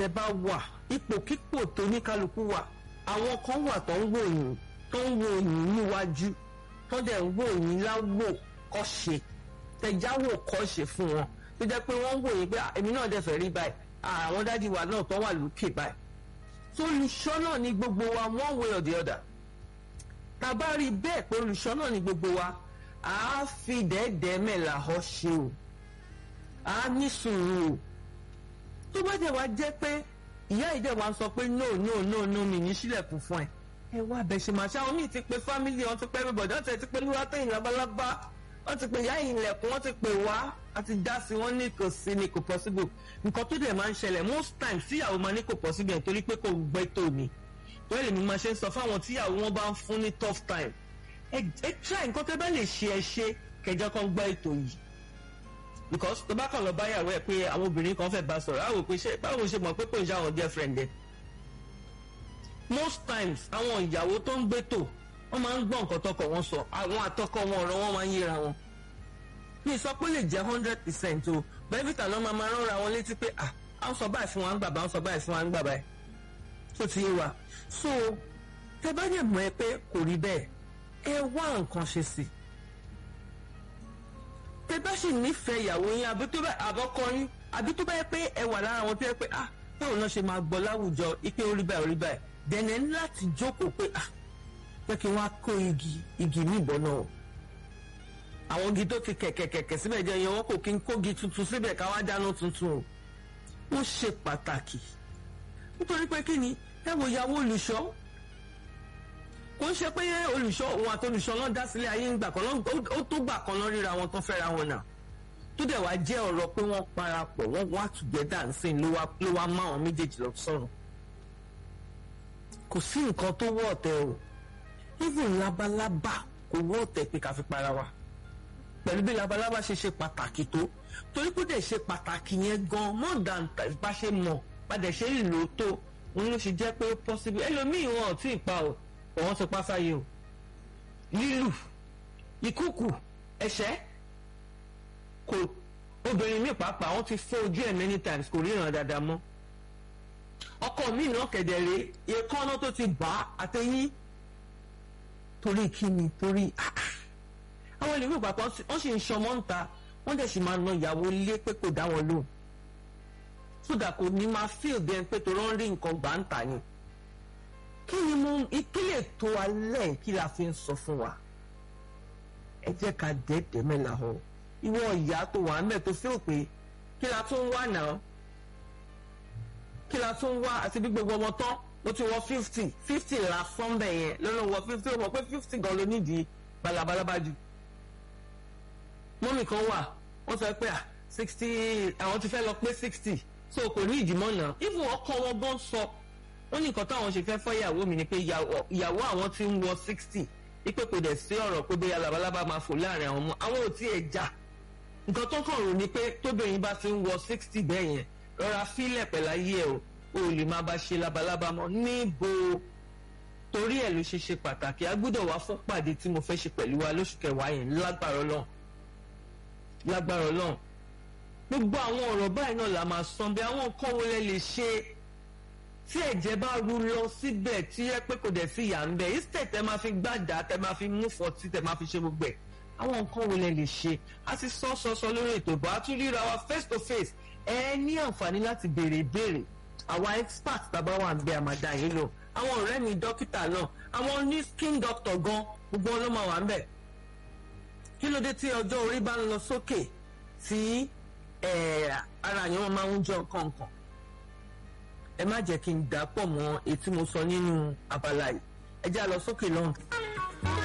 tẹ bá wà ipòkípò tó ní kálukú wà àwọn kan wà tó ń wò yín tó ń wò yín níwájú tó dẹ̀ ń wò yín láwò kọ́ṣe tẹ̀jáwò kọ́ṣe fún wọn tó jẹ́ pé wọ́n ń wò yín pé èmi náà dẹ̀ fẹ́ rí báyìí àwọn dádì wa náà tó wà lókè báyìí tó olùṣọ́ náà ní gbogbo wa one way or the other tá a bá rí bẹ́ẹ̀ pé olùṣọ́ náà ní gbogbo wa à á fi dẹ́ẹ̀dẹ́ẹ́ mẹ́la họ ṣe o à á ní sùúrù o tó bá jẹ́ wá jẹ́ pé ìyá ìdẹ̀ wa sọ pé no no no no mi ní sílẹ̀kùn fún ẹ ẹ wá bẹ̀ ṣe máa ṣe àwọn míì ti pe family wọn ti pẹ́ mi bọ̀dọ̀ tẹ̀ ti pé lúwátẹ̀yìn labalábá wọ́n ti pe ìyá ìlẹ̀kùn wọ́n ti pè wá àti dá sí wọ́n ní kò sí ni kò possible nǹkan tó dẹ̀ máa ń ṣẹlẹ̀ most times tíyàwó máa ní kò possible nítorí pé kò gbẹ́ tó mi wọ́n lè mi máa ṣe ń sọ fáwọn tíyàwó wọn bá ń fún ní tough time ẹ ẹ try nǹkan tó bá lè ṣe ẹ ṣe kẹjọ kan gbọ́ ètò yìí because tó bá kàn lọ báyàwó ẹ pé àwọn obìnrin kan fẹ́ bá sọ̀rọ̀ àwọn òpin ṣe báwo ṣe mọ̀ pé kò ń ṣe àwọn girlfriend ẹ most times àwọn ìyàwó tó ń gbé tò wọ́n máa ń gbọ́ nǹkan tọkọ wọn sọ àwọn àtọkọ wọn ọ̀rọ̀ wọn máa ń yíra wọn mi sọ pé lè jẹ́ hundred percent o bẹ́ẹ̀fìtà náà máa máa rọra wọn létí pé à á ń sọ báyìí fún wa ń gbà bá ń sọ báyìí fún wa ń gbà báyìí tó ti yé wa so tẹ bá yẹ mọ̀ ẹ pé kò rí bẹ́ẹ̀ ẹ wá nǹkan ṣe sí tẹ bá sì nífẹ̀ẹ́ ìyàwó yín àbí tó bá àbọ̀kọ yín àbí tó bá yẹ pé ẹ wà lára wọn tó yẹ pé ah báwo náà ṣe máa gbọ́ láwùjọ ipe orí báyìí orí báyìí dẹ̀nẹ̀ ní láti jókòó pé ah jẹ́ kí wọ́n á kó igi igi ní ìbọn náà àwọn igi tó ti kẹ̀kẹ̀kẹ̀kẹ̀ síbẹ̀ jẹ́ yẹn wọ́n kò kí n kógi tuntun síbẹ̀ ká wá dáná tuntun o wọ́n ṣe pàtàkì nítorí pé kí ni ẹ wo ìyàwó olùṣọ́ kò ń ṣe pé olùṣọ́ òun àti olùṣọ́ náà dá sílé ayé ń gbà kan náà ó tó gbà kan náà ríra wọn tán fẹ́ra wọn náà tó dẹ̀ wá jẹ́ ọ̀rọ̀ pé wọ́n parapọ̀ wọ́n wá together and sing ló wá ló wá má àwọn méjèèjì lọ sọ̀rọ̀ kò sí nǹkan tó wọ́ ọ̀tẹ̀ o even labalábá kò wọ́ ọ̀tẹ̀ pé ká fi para wa pẹ̀lú bí labalábá ṣe ṣe pàtàkì tó torí kó dẹ̀ ṣe pàtàkì yẹn gan more than bá ṣe mọ̀ bá dẹ̀ ṣe lò ó tó òun ló ṣe jẹ́ pé possible ẹlòmíì wọn ò tí ì pa o òun ti pa sáyé o lílù ìkúkù ẹ̀ṣẹ́ kò obìnrin mi pàápàá wọn ti fọ́ ojú ẹ̀ many times kò ríran dáadáa mọ́ ọkọ mi náà kẹ̀dẹ̀rẹ̀ èékánná tó ti bà á àtẹ̀yìn torí kíni torí àwọn ìlú ìpapọ̀ wọ́n sì ń ṣọmọ ń ta wọ́n dẹ̀ sì máa na ìyàwó ilé pé kò dá wọn lóhùn sódà kò ní máa fíìl bẹ́ẹ̀ pé tó rán rí nǹkan gbà ń tà ni kí ni mo ìpínlẹ̀ tó alẹ́ kí la fi ń sọ fún wa ẹ jẹ́ ká dẹ́ẹ̀dẹ́ mẹ́la họ ìwọ ìyá tó wà ń bẹ̀ tó fíìl pé kí la tún wà náà kí la tún wá àti bí gbogbo ọmọ tán mo ti wọ fifty fifty la fọ́n bẹ̀ yẹn lọ́nà wọ fifty ó mọ̀ pé fifty gan ló nídìí balabalaba jù mọ́mì kan wà wọ́n sọ pé ah sixty àwọn ti fẹ́ lọ pé sixty so kò ní ìdìmọ́ náà even ọkọ wọn gan sọ wọ́n ní nǹkan táwọn ṣe fẹ́ fọ́ ìyàwó mi ni pé ìyàwó àwọn ti ń wọ sixty ipe kò dẹ̀ sí ọ̀rọ̀ pé bóyá labalábá máa fò láàrin àwọn ọmọ àwọn ò tí ẹ̀ já nǹkan tó kàn rò ni pé tóbìnrin bá ti ń wọ sixty bẹ́ẹ̀ yẹn rọra fílẹ̀ pẹ̀láyé ẹ̀ o ò lè máa bá ṣe labalábá mọ́ níbo torí ẹ̀ ló ṣe ṣe pàtàkì a gbọ́dọ̀ wá fún pàdé tí mo fẹ́ ṣe pẹ̀lú wa lóṣù kẹwàá yẹn lágbára Ọlọ́run lágbára Ọlọ́run gbogbo àwọn ọ̀rọ̀ báyìí náà la máa san bí àwọn nǹkan wo lẹ lè ṣe tí ẹ̀jẹ̀ bá ru lọ síbẹ̀ tí ẹ pé kò dẹ̀ sí ìyá ń bẹ̀ instead tẹ máa fi gbàdá tẹ máa fi mú fọtí tẹ máa fi ṣe gbogbo ẹ̀ àwọn nǹkan wo lẹ lè ṣe a ti sọ sọ sọ lórí ètò ìbò a tún ríra wa face to face ẹ ní àǹfààní láti béèrè ìbéèrè àwa expert tàbá wà ń bẹ àmàdá yìí lò àwọn ọ̀rẹ́ mi dókítà náà àwọn ní skin doctor gan gbogbo wọn ló máa wà ń bẹ̀ kí ló dé tí ọjọ́ orí bá ń lọ sókè tí ara yẹn wọn máa ń jọ kọ̀ọ̀kan ẹ má jẹ́ kí n dà pọ̀ mọ́ ètí mo sọ nínú abala yìí ẹ já lọ sókè lọ́hùn.